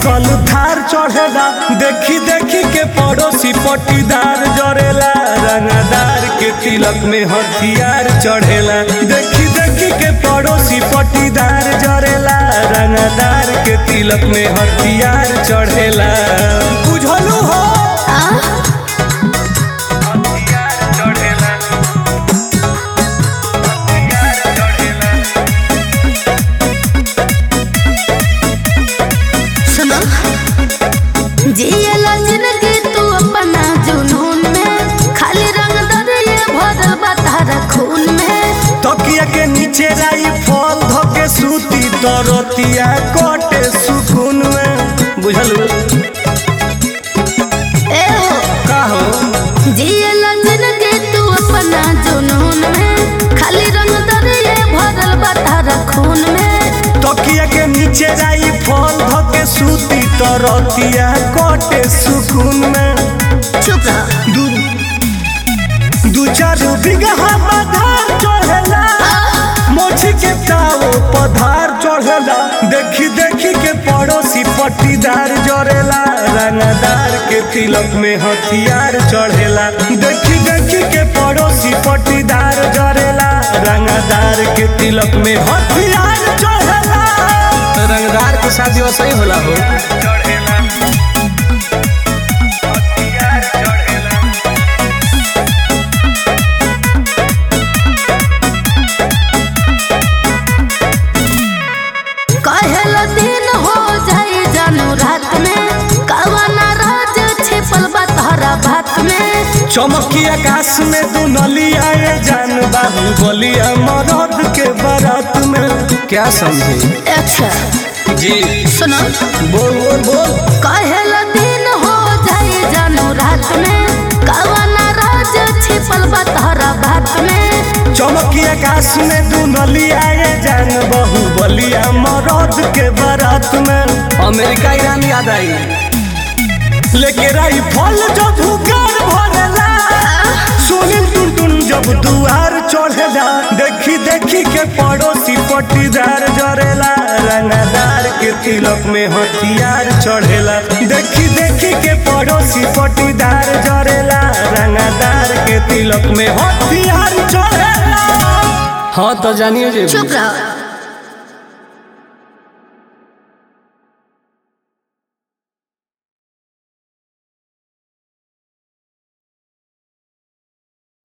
cycle Thar चढ़ेला देखी देखी के पड़ोसी पटीदार जरेला रंगदार के तिलक में हथियार चढ़ेला देखी देखी के पड़ोसी पटीदार जरेला रंगदार के तिलक में हथियार चढ़ेला बुझलू हो हथियार चढ़ेला हथियार चढ़ेला सुनो जियला जिंदगी तू अपना जुनून में खाली रंग दरिए भरल बा तारा खून में तकिया के नीचे राई फल धके सूती तरतिया कटे सुकून में बुझलू ए हो का हो जियला जिंदगी तू अपना जुनून में खाली रंग दरिए भरल बा तारा खून में तकिया के नीचे राई फल धके सूती तरतिया कटे सुकून में चुप रह दू दू चार बिगहा पधार चढ़ेला मोची के ताओ पधार चढ़ेला देखी देखी के पड़ोसी पट्टीदार जरेला रंगदार के तिलक में हथियार चढ़ेला देखी देखी के पड़ोसी पट्टीदार जरेला रंगदार के तिलक में हथियार चढ़ेला रंगदार के शादी वैसे ही होला हो चढ़ेला हथियार चढ़ेला कहेला दिन हो जाए जानू रात में कवना राज छिपल बा तारा भात में चमकी आकाश में दुनलिया ये जान बाबू बोलिया मरद के बारात में क्या समझे अच्छा जी सुनो बोल बोल बोल कहेला दिन हो जाए जानू रात में कवना राज छिपल बा तारा भात में चमकी आकाश में दुनलिया ये जान बहु बोलिया मरद के बारात में अमेरिका ईरान याद आई लेके राई फल जब हुकार भरेला सुनिल टुन टुन जब दुआर चढ़ेला देखी देखी के पड़ोसी पट्टीदार जरेला रंगदार के तिलक में हथियार चढ़ेला देखी देखी के पड़ोसी पट्टीदार जरेला रंगदार के तिलक में हथियार चढ़ेला हाँ तो जानिए जे चुप रहो